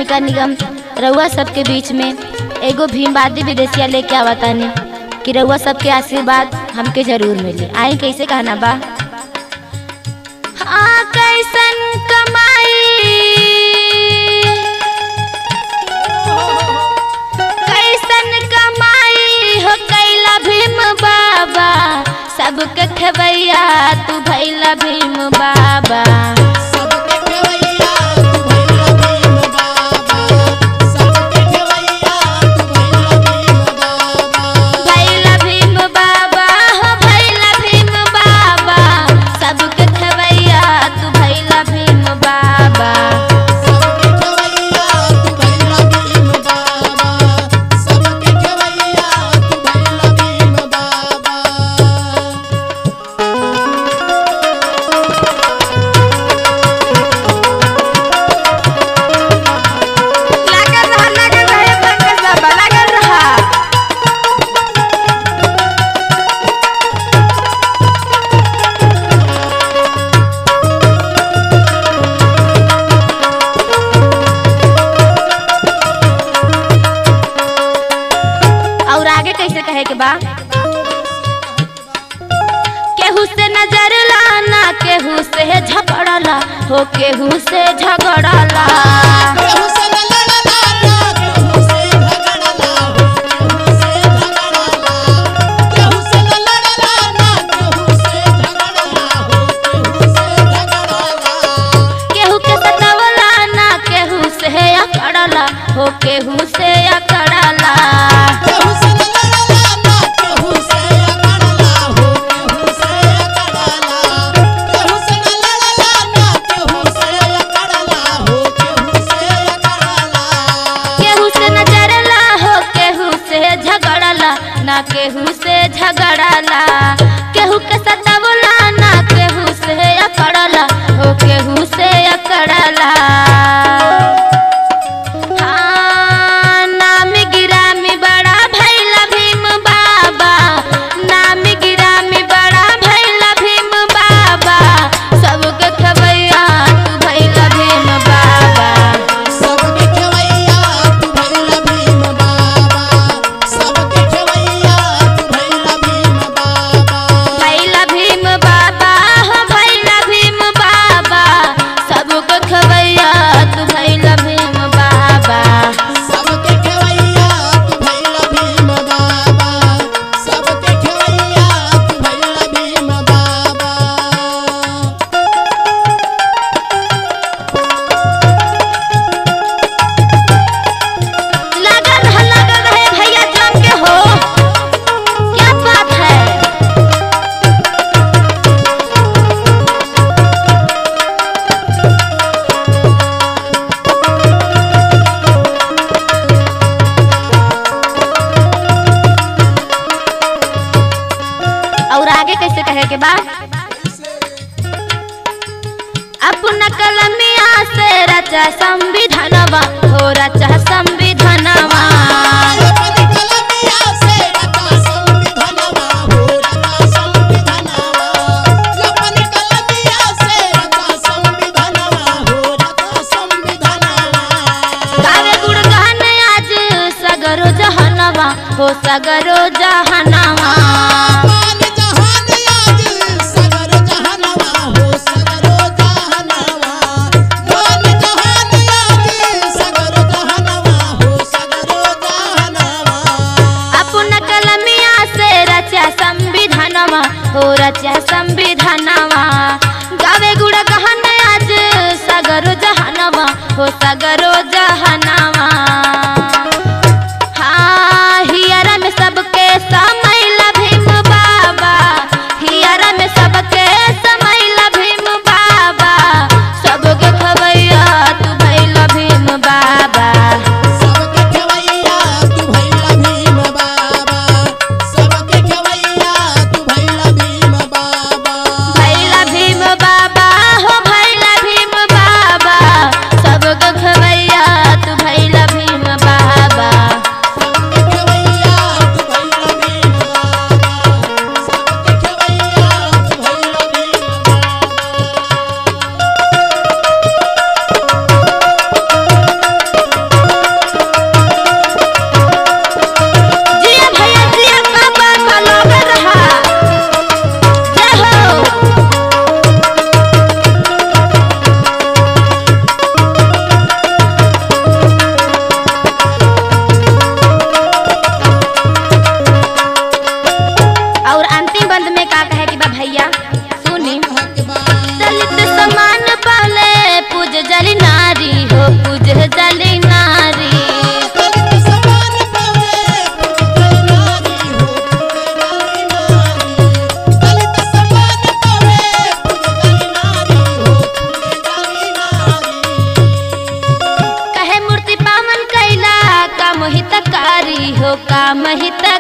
नगर निगम रउआ सबके बीच में एगो भीमवादी विदेशिया लेके आवतानी कि रउआ सबके आशीर्वाद हमके जरूर मिले आई कैसे कहना बा हाँ कैसन कमाई कैसन कमाई हो कैला भीम बाबा सबके खबैया तू भैला भीम बाबा सबके खेवैया तू भैला भीम बाबा सबके खेवैया तू भैला भीम बाबा भैला भीम बाबा हो भैला भीम बाबा सबके खबैया तू भैला भीम बाबा सबके खेवैया तू भैला भीम बाबा सबके खेवैया तू भैला भीम बाबा लागल रहा लागल रहा पंकज बाबा लागल रहा और आगे कैसे कहे के बा केहू से नजर लाना केहू से झगड़ला हो केहू से झगड़ला केहू से न लड़ला ना केहू से झगड़ला हो केहू से झगड़ला केहू से न लड़ला ना केहू से झगड़ला हो केहू से झगड़ला केहू के सतवला ना केहू से अकड़ला हो केहू से अकड़ला केहू से न लड़ला ना केहू से अकड़ला हो केहू से अकड़ला केहू से न लड़ला ना केहू से अकड़ला हो केहू से अकड़ला केहू से नजरला हो केहू से झगड़ला ना केहू से झगड़ला केहू के सतवला ना केहू से अकड़ला हो केहू से अकड़ला हाँ, नाम गिरामी बड़ा भैला भीम बाबा नाम गिरामी बड़ा भैला भीम बाबा सबके खबैया तू भैला भीम बाबा सबके खेवैया तू भैला भीम बाबा सबके खेवैया तू भैला भीम बाबा भैला भीम बाबा हो भैला भीम बाबा सबके खबैया तू भैला भीम बाबा सबके खेवैया तू भैला भीम बाबा सबके खेवैया तू भैला भीम बाबा लगन है लगन है भैया जम के हो क्या बात है और आगे कैसे कहे के बाद अपना कलमिया से रचा संविधानवा हो रचा संविधानवा अपनी कलमिया से रचा संविधानवा हो रचा संविधानवा अपनी कलमिया से रचा संविधानवा हो रचा संविधानवा गावे गुणगान आज सगरो जहनवा हो सगरो जहनवा मान जहान आज सगर जहानवा हो सगरो जहानवा मान जहान आज सगर जहानवा हो सगरो जहानवा अपना कलमिया से रचा संविधानवा हो रचा संविधानवा गावे गुणगान आज सगरो जहनवा हो सगरो जहनवा हाँ हियरा में सबके समैला भीम बाबा हियरा में सबके समैला भीम बाबा सबके खबैया तू भैला भीम बाबा सबके खेवैया तू भैला भीम बाबा सबके खेवैया तू भैला भीम बाबा एगो काम हित